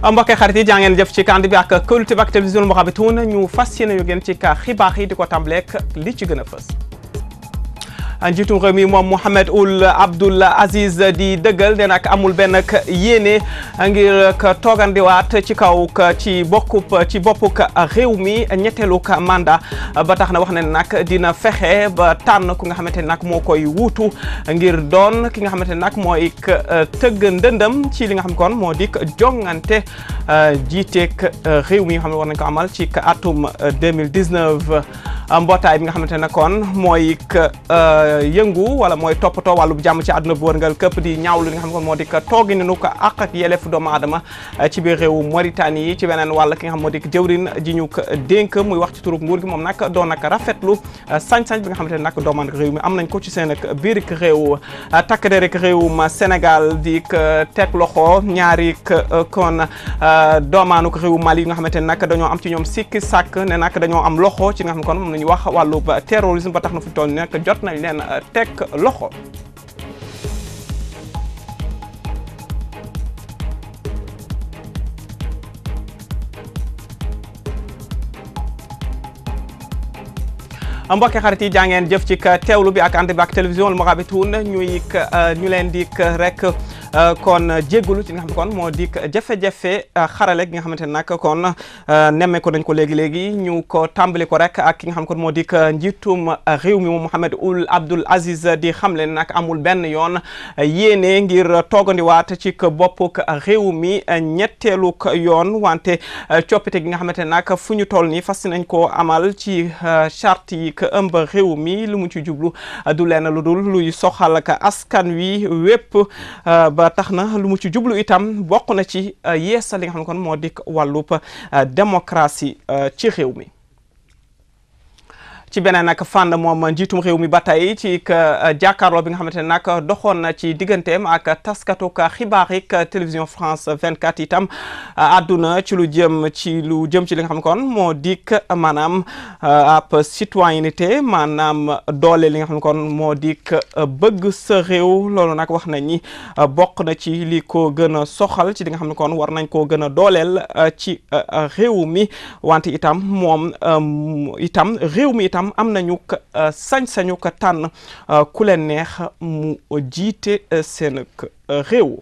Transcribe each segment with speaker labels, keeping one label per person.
Speaker 1: mbokk xarit yi jaa ngeen jëf ci kànd bi ak kóolute bi ak télévision Mourabitoun ñu fas yéene ñu gën ci ka xibaar yi di ko tàmbaleek li ci gën a fës njiitum réew mi moom Mohamed Ould Abdoul Aziz di dëggal ne nag amul benn yéene ngir toogandiwaat ci kaw ci bokkub ci boppuk réew mi ñetteelu mandat ba tax na wax ne nag dina fexe ba tànn ku nga xamante ne nag moo koy wuutu ngir doon ki nga xamante ne nag mooy tëgg ndëndëm ci li nga xam kon moo dik jongante jiiteeg réew mi nga xam ne war nañ ko amal ci atum 2019 mbootaay bi nga xamante ne kon mooy yëngu wala mooy toppatoo wàllu jàmm ci àdduna bu wërngal këpp di ñaawlu li nga xam ne moo di toogi ni nu ko àq ak yelleef doomu aadama ci biir réewu Mauritanie yi ci beneen wàll ki nga xam moo di jëwrin ji ñu ko dénk muy wax ci turub nguur gi moom nag doon nag rafetlu sañ-sañ bi nga xamante ne nag doomaan réew mi am nañ ko ci seen ak biir réew takk der rek réewum Sénégal di teg loxo ñaari kon doomaanu réewu Mali yi nga xamante ne nag dañoo am ci ñoom sikki sàkk ne nag dañoo am loxo ci nga xam ne kon moom nañu wax wàllu terrorisme ba tax na fu toll ni nag jot nañ leen teg loxo mbokki xarit yi jaa ngeen jëf ci teewlu bi ak ànd bi ak télévision Mourabitoun ñuy ñu leen di rek kon jéggulu ci nga xam ne kon moo di jafe-jafe xarale gi nga xamante ne nag kon nemme ko dañ ko léegi-léegi ñu ko tàmbali ko rek ak ki nga xam kon moo di njiitum réew mi moom Mohamed Ould Abdoul Aziz di xam leen nag amul benn yoon yéene ngir toogandiwaat ci boppuk réew mi ñetteelu yoon wante coppite gi nga xamante ne nag fu ñu toll nii fas nañ ko amal ci charte yi ka ëmb réew mi lu mu ci jublu du leen lu dul luy soxal ka askan wi wépp ba tax na lu mu ci jublu itam bokk na ci yeesal li nga xam ne kon moo di wàllub démocratie ci réew mi ci beneen nag fànn moom njiitum réew mi ba tey ci jàkkaarloo bi nga xamante ne nag doxoon na ci digganteem ak taskatu xibaar yi télévision France 24 itam àdduna ci lu jëm ci lu jëm ci li nga xam ne kon moo dik maanaam ab citoyenneté maanaam doole li nga xam ne kon moo dik bëgg sa réew loolu nag wax nañ ni bokk na ci li ko gën a soxal ci li nga xam ne kon war nañ koo gën a dooleel ci réew mi wante itam moom itam réew mi itam am nañu sañ-sañu ko tànn ku leen neex mu jiite seen réew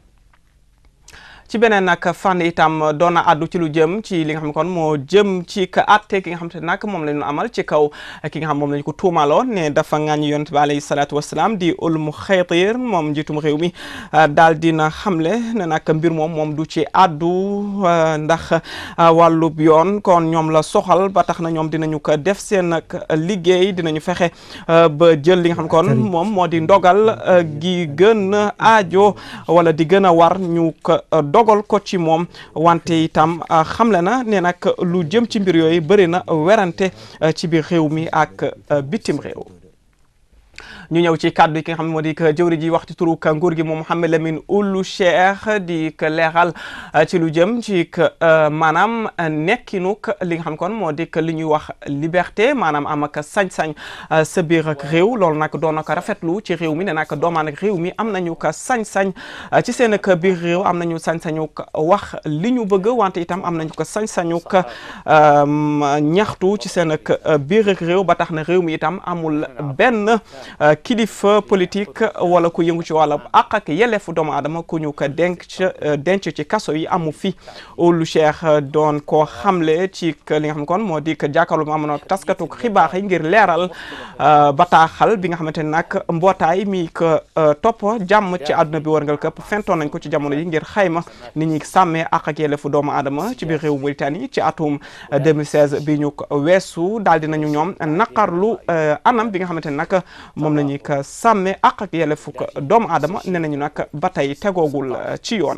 Speaker 1: ci beneen nag fànn itam doon na àddu ci lu jëm ci li nga xam ne kon moo jëm ci ka àtte ki nga xam te nag moom la ñu amal ci kaw ki nga xam moom la ñu ko tuumaloon ne dafa ŋàññi yonent bi alayhi salaatu wasalaam di Ulmu Xaytir moom njiitum réew mi daal dina xamle ne nag mbir moom moom du ci àddu ndax wàllub yoon kon ñoom la soxal ba tax na ñoom dinañu ko def seen nag liggéey dinañu fexe ba jël li nga xam kon moom moo di ndogal gi gën a aajo wala di gën a war ñu ko dogal ko ci moom wante itam xamle na ne nag lu jëm ci mbir yooyu bëri na werante ci biir réew mi ak bitim réew ñu ñëw ci kàddu yi ki nga xam ne moo di jëwri ji wax ci turu nguur gi moom Mouhamed Lamine Ould Cheikh di leeral ci lu jëm ci maanaam nekkinuk li nga xam kon moo di li ñuy wax liberté maanaam am ak sañ-sañ sa biir ak réew loolu nag doon na ko rafetlu ci réew mi ne nag doomaan ak réew mi am nañu ko sañ-sañ ci seen ak biir réew am nañu sañ-sañu wax li ñu bëgg wante itam am nañu ko sañ-sañu ñaxtu ci seen ak biir ak réew ba tax na réew mi itam amul benn kilifa politique wala ku yëngu ci wàllu àq ak yelleefu doomu aadama ku ñu ko denc denc ci kaso yi amu fi Ould Cheikh doon ko xamle ci li nga xam ne kon moo di jàkkaarloo mu amoon ak taskatu xibaar yi ngir leeral bataaxal bi nga xamante ne nag mbootaay mi ko topp jàmm ci àdduna bi wërngal këpp fentoon nañ ko ci jamono yi ngir xayma ni ñuy sàmmee àq ak yelleefu doomu aadama ci biir réew Mauritanie ci atum 2016 bi ñu weesu daal dinañu ñoom naqarlu anam bi nga xamante ne nag moom la ñuy ko sàmme àq ak yelleefu doomu aadama nee nañu nag ba tey tegoogul ci yoon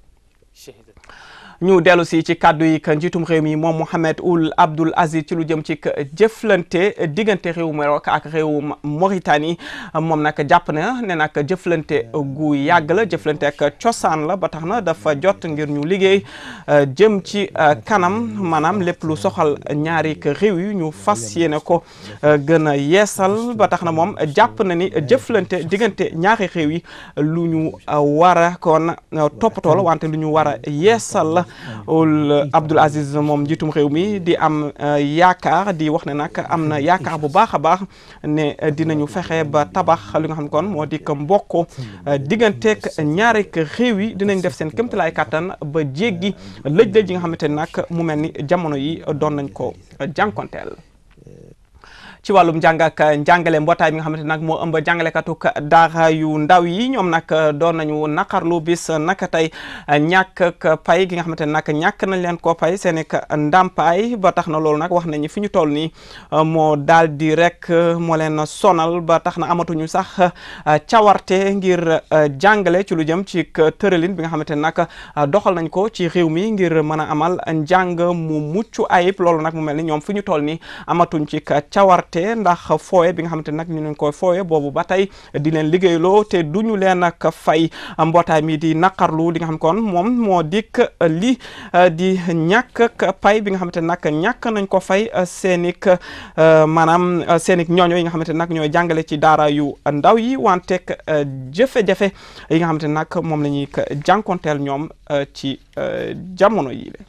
Speaker 1: ñu dellu si ci kàddu yi ka njiitum réew mi moom Mohamed Ould Abdoul Aziz ci lu jëm ci jëflante diggante réew Maroc ak réew Mauritanie moom nag jàpp na ne nag jëflante gu yàgg la jëflante ak cosaan la ba tax na dafa jot ngir ñu liggéey jëm ci kanam maanaam lépp lu soxal ñaari réew yi ñu fas yéene ko gën a yeesal ba tax na moom jàpp na ni jëflante diggante ñaari réew yi lu ñu war a kon toppatoo la wante lu ñu war a yeesal la ul Abdoul Aziz moom njiitum réew mi di am yaakaar di wax ne nag am na yaakaar bu baax a baax ne dinañu fexe ba tabax li nga xam ne kon moo di mbokk digganteeg ñaari réew yi dinañ def seen kéemtalaay kàttan ba jéggi lëj-lëj yi nga xamante ne nag mu mel ni jamono yi doon nañ ko jànkonteel ci wàllum njàng ak njàngale mbootaay bi nga xamante nag moo ëmb jàngalekatuk daara yu ndaw yi ñoom nag doon nañu naqarlu bis naka tey ñàkk pay gi nga xamante ne nag ñàkk nañ leen koo pay seen ik ndàmpaay ba tax na loolu nag wax nañu fi ñu toll nii moo daal di rek moo leen sonal ba tax na amatuñu sax cawarte ngir jàngale ci lu jëm ci tëralin bi nga xamante ne nag doxal nañ ko ci réew mi ngir mën a amal njàng mu mucc ayib loolu nag mu mel ni ñoom fi ñu toll nii amatuñ ci cawarte ndax fooye bi nga xamante nag ñu leen koy fooye boobu ba tey di leen liggéeyloo te duñu leen ak fay mbootaay mi di naqarlu li nga xam kon moom moo dikk li di ñàkk pay bi nga xamante nag ñàkk nañ ko fay seenik maanaam seenik ñooño yi nga xamante nag ñooy jàngale ci daara yu ndaw yi wanteek jafe-jafe yi nga xamante nag moom la ñuy jànkonteel ñoom ci jamono yi le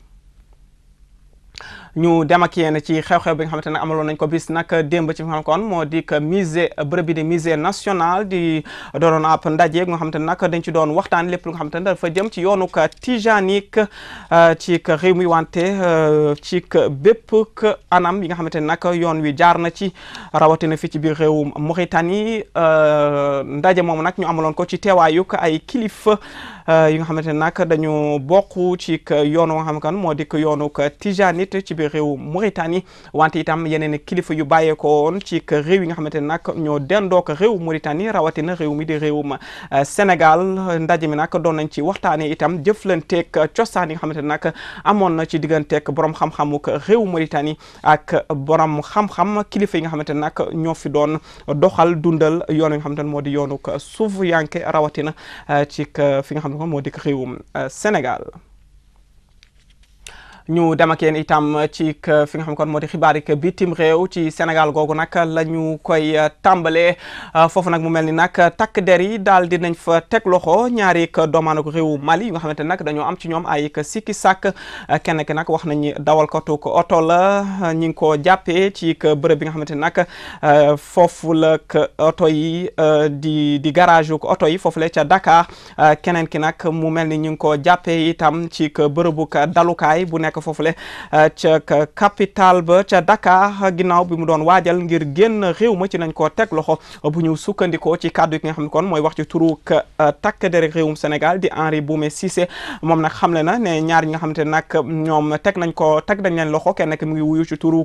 Speaker 1: ñu dem ak yéen ci xew-xew bi nga xamante ne amaloon nañ ko bis nag démb ci fi nga xam kon moo di musée bërëb bi di musée national di doonoon ab ndaje nga xamante ne nag dañ ci doon waxtaan lépp lu nga xamante ne dafa jëm ci yoonu tijanique ci réew mi wante ci bépp anam yi nga xamante ne nag yoon wi jaar na ci rawatina fii ci biir réew Mauritanie ndaje moom nag ñu amaloon ko ci teewaayuk ay kilifa yi nga xamante ne nag dañu bokk ci yoonu nga xam kan moo di yoonu tijanite ci biir réew Mauritanie wante itam yeneen kilifa yu bàyyeekoo woon ci réew yi nga xamante ne nag ñoo dendook réew Mauritanie rawatina réew mi di réewum Sénégal ndaje mi nag doon nañ ci waxtaanee itam jëflanteeg cosaan yi nga xamante ne nag amoon na ci digganteeg borom xam-xamuk réew Mauritanie ak borom xam-xam kilifa yi nga xamante ne nag ñoo fi doon doxal dundal yoon yi nga xamante ne moo di yoonuk suuf yanke rawatina ci fi nga xam ne moo di réewum Sénégal. ñu dem ak yéen itam ci fi nga xam kon moo di xibaar yi bitim réew ci Sénégal googu nag la ñu koy tàmbalee foofu nag mu mel ni nag takk der yi daal di nañ fa teg loxo ñaari doomaanu réewu Mali yi nga xamante ne nag dañoo am ci ñoom ay sikki sàkk kenn ki nag wax nañu dawalkatu ko oto la ñi ngi ko jàppee ci bërëb bi nga xamante ne nag foofu la oto yi di di garage ko oto yi foofu la ca Dakar keneen ki nag mu mel ni ñu ngi ko jàppee itam ci bërëbu dalukaay bu nekk foofule ca capital ba ca Dakar ginnaaw bi mu doon waajal ngir génn réew ma ci nañ koo teg loxo bu ñu sukkandikoo ci kàddu yi nga xam ne kon mooy wax ci turu takk der réewum Sénégal di Henri Boumé Cissé moom nag xamle na ne ñaar ñi nga xamante ne nag ñoom teg nañ ko teg nañ leen loxo kenn ki mu ngi wuyu ci turu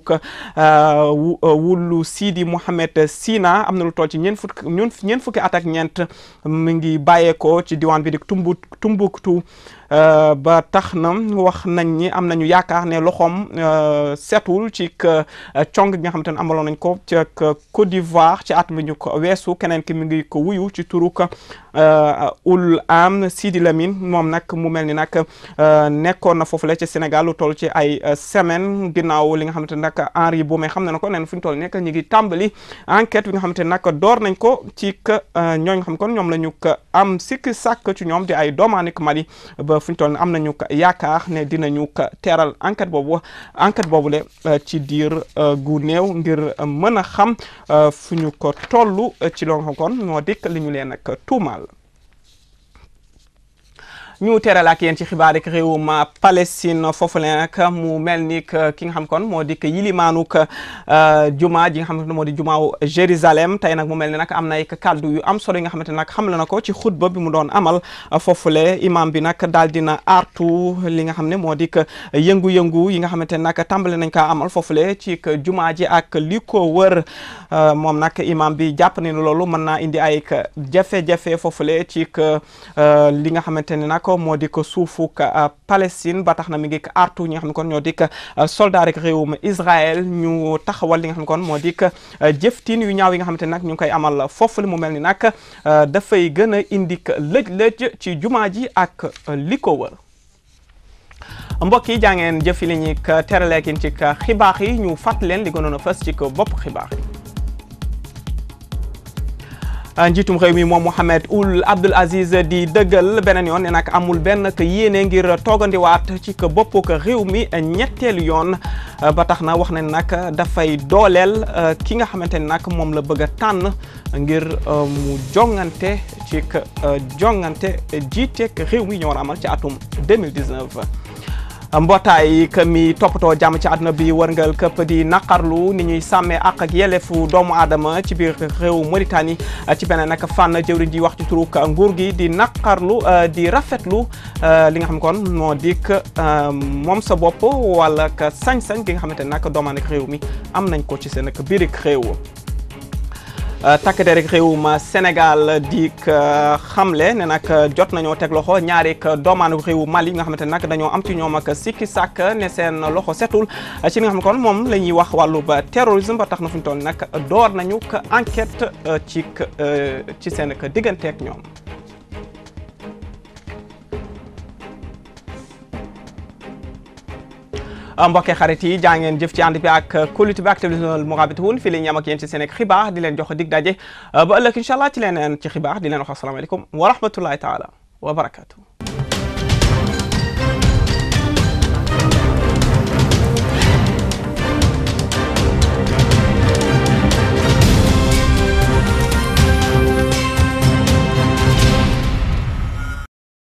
Speaker 1: wulu Sidi Mohamed Sina am na lu toll ci ñeent fukki ñeent fukki at ak ñeent mu ngi bàyyeekoo ci diwaan bi di Tumbu Tumbuktu ba tax na wax nañ ni am nañu yaakaar ne loxoom setul ci cong gi nga xamante ne amaloon nañ ko ca Côte d'Ivoire ci at mi ñu ko weesu keneen ki mi ngi ko wuyu ci turuk ul am Sidi Lamine moom nag mu mel ni nag nekkoon na foofule ci Sénégal lu toll ci ay semaine ginnaaw li nga xamante ne nag Henri Boumé xam na ko neen fu ñu toll nekk ñu ngi tàmbali enquête bi nga xamante ne nag door nañ ko ci ñooñ nga xam kon ñoom la ñu ko am sikki sàkk ci ñoom di ay doomaanik Mali ba fu ñu toll am nañu yaakaar ne dinañu teeral enquête boobu enquête boobu le ci diir gu néew ngir mën a xam fu ñu ko toll ci loo xam kon moo dikk li ñu leen ak tuumaal ñu teral ak yéen ci xibaar rek réewum Palestine foofu la nag mu mel ni ki nga xam kon moo di yilimaanuk juma ji nga xamante ne moo di jumaaw Jérusalem tey nag mu mel ni nag am na ay kàddu yu am solo yi nga xamante ne nag xam la na ko ci xutba bi mu doon amal foofule imam bi nag daal dina artu li nga xam ne moo di yëngu-yëngu yi nga xamante ne nag tàmbale nañ kaa amal foofule ci juma ji ak li ko wër moom nag imam bi jàpp ne loolu mën naa indi ay jafe-jafe foofule ci li nga xamante ne nag moo di ko suufuk Palestine ba tax na mi ngi artu ñi nga xam ne kon ñoo di soldat rek réewum Israël ñu taxawal li nga xam ne kon moo di jëftin yu ñaaw yi nga xamante ne nag ñu ngi koy amal foofu li mu mel ni nag dafay gën a indi lëj-lëj ci jumaa ji ak li ko wër mbokk yi jaa ngeen jëfi li ñuy teraleekin ci xibaar yi ñu fàtt leen li gënoon a fës ci bopp xibaar yi njiitum réew mi moom Mohamed Ould Abdel Aziz di dëggal beneen yoon ne nag amul benn k yéene ngir toogandiwaat ci k bopp k réew mi ñetteelu yoon ba tax na wax ne nag dafay dooleel ki nga xamante ni nag moom la bëgg a tànn ngir mu jongante ci k jongante jiiteek réew mi ñu war a amal ci atum 2019 mbootaay que mi toppatoo jàmm ci àdduna bi wërngal këpp di naqarlu ni ñuy sàmmee àq ak yelleefu doomu aadama ci biir réew Mauritanie ci beneen nag fànn jëwriñ di wax ci turuk nguur gi di naqarlu di rafetlu li nga xam kon moo dik moom sa bopp wala ka sañ-sañ gi nga xamante ne nag doomaan ak réew mi am nañ ko ci seen ak biirik réew takk der rek réewum Sénégal di xamle ne nag jot nañoo teg loxo ñaari doomaanu réewu Mali nga xamante ne nag dañoo am ci ñoom ak sikki sàkk ne seen loxo setul ci li nga xam ne kon moom la ñuy wax wàllu ba terrorisme ba tax na fu ñu toll nag door nañu ko enquête ci ci seen digganteeg ñoom. mbokkee xarit yi jaa ngeen jëf ci ànd bi ak kóolute bi ak télévision Mourabitoun fii la ñu am ak yéen ci seen xibaar di leen jox dig daje ba ëllëg incha allah ci leneen ci xibaar di leen wax asalaamaaleykum wa rahmatullahi taala wa barakatu